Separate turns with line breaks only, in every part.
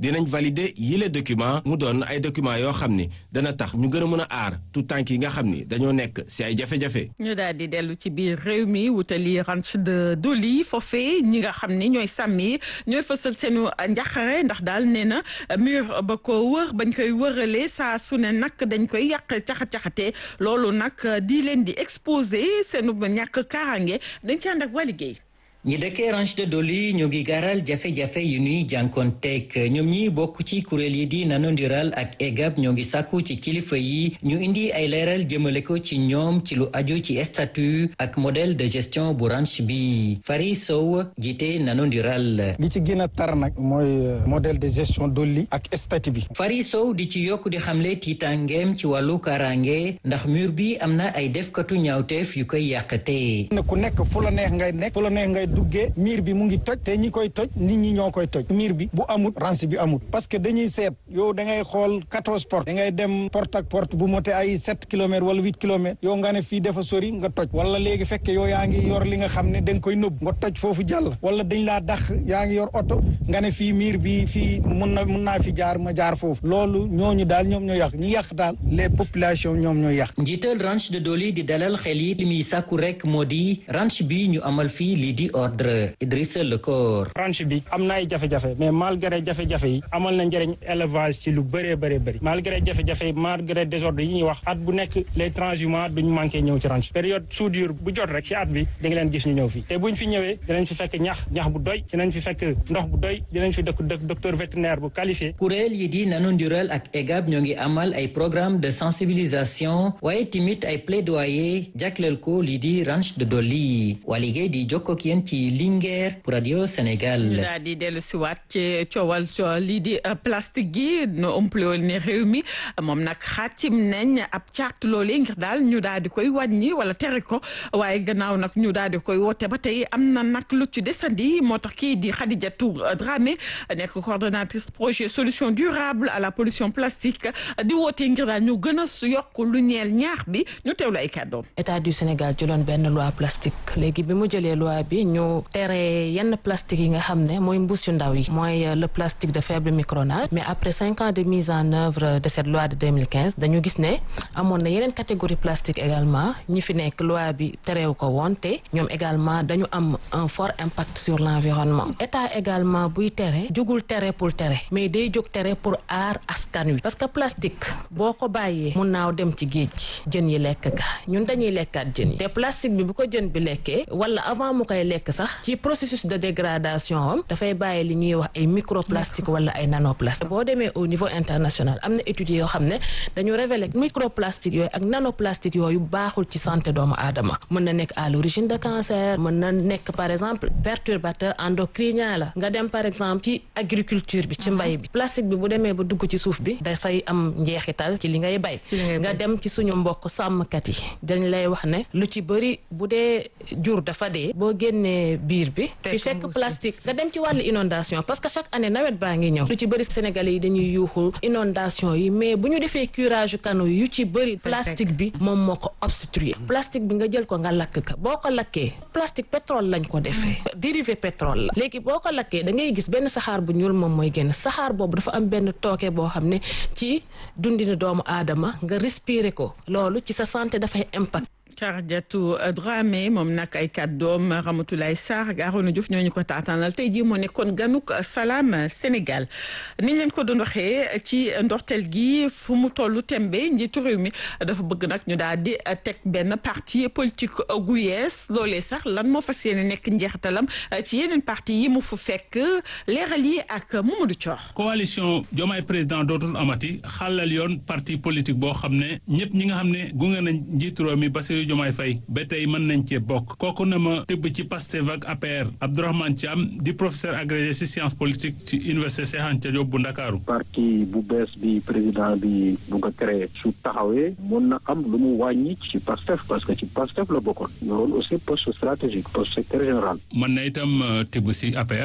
dinañ valider yile document mu doon ay document yoo xam ni dana tax ñu gën a mën a aar tout tànk yi nga xam ni dañoo nekk si ay jafe-jafe.
ñu daal di dellu ci biir réew mi wutali ranch de Doli foofee ñi nga xam ni ñooy sàmm yi ñooy fësal seenu njaqare ndax daal nee na mur ba ko wër bañ koy wëralee saa su ne nag dañ koy yàq caxat-caxatee loolu nag di leen di exposé seenu ñàkk kaaraange dañ ci ànd ak waa liggéey
ñi dëkkee ranch de Doli ñu ngi garal jafe-jafe yu ñuy jànkoonteeg ñoom ñi bokk ci kuréel yi di nanondiral ak EGAP ñoo ngi sàkku ci kilifa yi ñu indi ay leeral jëmale ko ci ñoom ci lu aju ci statut ak modèle de gestion bu ranch bi Fari Sow jiite nanondiral
li ci gën a tar nag mooy modèle de gestion Doli ak statut bi
Fari Sow di ci yokk di xamle tiitangeem ci wàllu kaaraange ndax mur bi am na ay defkatu ñaawteef yu koy yàqate
ku nekk fu la neex ngay nekk fu la neex ngay duggee miir bi mu ngi toj te ñi koy toj nit ñi ñoo koy toj miir bi bu amut ranch bi amut parce que dañuy seet yow da ngay xool quatorze porte da ngay dem porte ak porte bu mote ay sept kilomètres wala huit kilomètres yow nga ne fii dafa sori nga toj wala léegi fekk yow yaa ngi yor li nga xam ne da nga koy nëbb nga toj foofu jàll wala dañ laa dax yaa ngi yor oto nga ne fii miir bi fii mun na mun naa fi jaar ma jaar foofu loolu ñooñu daal ñoom ñoo yàq ñi yàq daal les populations ñoom ñooy yàq
njiital ranch de Doli di dalal xel yi li muy sàkku rek moo di ranch bi ñu amal fii lii di ordre Idrissa Lecor
ranch bi am na ay jafe-jafe mais malgré jafe-jafe yi amal na njëriñ élevage ci lu bëree bëree bëri malgré jafe-jafe yi malgré désordre yi ñuy wax at bu nekk les transhumants duñ manqué ñëw ci ranch période soudure bu jot rek ci at bi di nga leen gis ñu ñëw fii te buñ fi ñëwee dinañ fi fekk ñax ñax bu doy dinañ fi fekk ndox bu doy dinañ fi dëkk docteur vétérinaire bu qualifié
kuréel yi di nanondiral ak EGAP ñoo ngi amal ay programme de sensibilisation waaye timit ay plaidoyer jagleel ko lii di ranch de Doli waa liggéey di jokkoo ak yéen ci Linguère pour Radio Sénégal.
ñu daal di dellu si waat ci coowal lii di plastique gi no ëmplewul ne réew mi moom nag xaatim nañ ab carte loolee ngir daal ñu daal di koy wàññi wala tere ko waaye gannaaw nag ñu daal di koy woote ba tey am na nag lu ci desandi moo tax kii di Khadijatou Dramé nekk coordonnatrice projet solution durable à la pollution plastique di woote ngir daal ñu gën a yokk lu ñeel ñaax bi ñu teewlu ay kàddoom.
état du Sénégal jëloon benn loi plastique léegi bi mu jëlee loi bi ñu tere yenn plastique yi nga xam ne mooy mbuus yu ndaw yi mooy le plastique de faible micronage mais après cinq ans de mise en œuvre de cette loi de 2015 dañu gis ne amoon na yeneen catégorie plastique également ñi fi nekk loi bi terew ko woon te ñoom également dañu am un fort impact sur l'environnement état également buy tere jugul tere pour tere mais day jóg tere pour aar askan wi parce que plastique boo ko bàyyee mun naaw dem ci géej gi jën yi lekk ka ñun dañuy lekkaat jën yi te plastique bi bu ko jën bi lekkee wala avant mu koy lekk sax ci processus de dégradation am dafay bàyyi li ñuy wax ay microplastique wala ay nanoplastique boo demee au niveau international am na études yoo xam ne dañu révéler microplastique yooyu ak nanoplastique yooyu baaxul ci santé doomu aadama mën na nekk à l'origine de cancer mën na nekk par exemple perturbateur endocrinien la nga dem par exemple ci agriculture bi ci mbay bi plastique bi bu demee ba dugg ci suuf bi dafay am njeexital ci li ngay bay nga dem ci suñu mbokk sàmmkat yi dañ lay wax ne lu ci bëri bu dee jur dafa dee boo génnee biir bi fi fekk plastique nga dem ci wàllu inondation parce que chaque année nawet baa ngi ñëw lu ci bëri sénégalais yi dañuy yuuxu inondation yi mais bu ñu defee curage canaux yu ci bëri plastique bi moom moo ko obstruer plastique bi nga jël ko nga lakk ka boo ko lakkee plastique pétrole lañ ko defee dérivé pétrole la léegi boo ko lakkee da ngay gis benn saxaar bu ñuul moom mooy génn saxaar boobu dafa am benn tooke boo xam ne ci dundinu doomu aadama nga respirer ko loolu ci sa santé dafay impact
Khadijatou Dramé moom nag ay kàddoom Ramatoulaye Sarr ak Arona Diouf ñoo ñu ko taataanal tey jii moo nekkoon ganuk Salam Sénégal niñ leen ko doon waxee ci ndorteel gi fu mu tollu tembe njiitu réew mi dafa bëgg nag ñu daal di teg benn parti politique gu yees loolee sax lan moo fas yéene nekk njeexitalam ci yeneen parti yi mu fu fekk leeral yi ak Mamadou Thior.
coalition Diomaye président dootul amati xàllal yoon parti politique boo xam ne ñëpp ñi nga xam ne gunge nañ njiitu réew mi Bassirou Diomaye Faye ba tey mën nañ cee bokk kooku na ma tëbb ci Pastef ak APR Abdourahmane Thiam di professeur agrégé ci science politique ci université Cheikh Anta Diop bu Ndakaaru
parti bu bees bi président bi bu nga créé su taxawee mën na am lu mu wàññi ci Pastef parce que ci Pastef la bokkoon ñoroon aussi poste stratégique poste secrétaire général
mën na itam tibb ci APR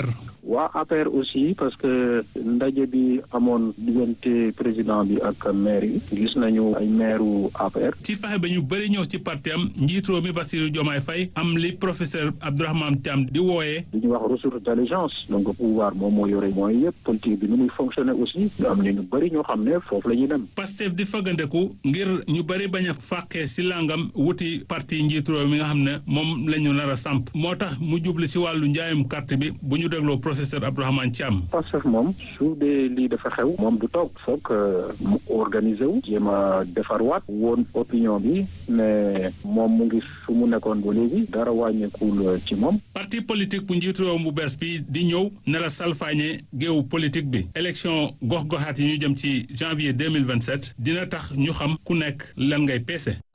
waa APR aussi parce que ndaje bi amoon diggante président bi ak maire yi gis nañu ay maireu APR.
ci fexe ba ñu bëri ñëw ci parti am njiitoo mi Bassirou Diomaye Faye am li professeur Abdourahmane Thiam di wooyee.
li ñuy wax ressource d'intelligence donc pouvoir moom moo yore mooy yëpp politique bi ni muy fonctionner aussi ñu am ne ñu bëri ñoo xam ne foofu la ñuy dem.
Pastef di fagandeku ngir ñu bëri bañ a fàqee si langam wuti parti njiitoo mi nga xam ne moom la ñu nar a samp moo tax mu jubli si wàllu njaayum carte bi bu ñu dégloo professeur Abdourahmane Thiam.
Pastef moom su dee lii dafa xew moom du toog foog mu organiser wu jéem a defarwaat woon opinion bi mais moom mu ngi fu mu nekkoon ba léegi dara wàññeekul ci moom.
parti politique bu njiitu réew bu bees bi di ñëw ne la salfaañe géewu politique bi élection gox-goxaat yi ñu jëm ci janvier deux mille vingt sept dina tax ñu xam ku nekk lan ngay peese.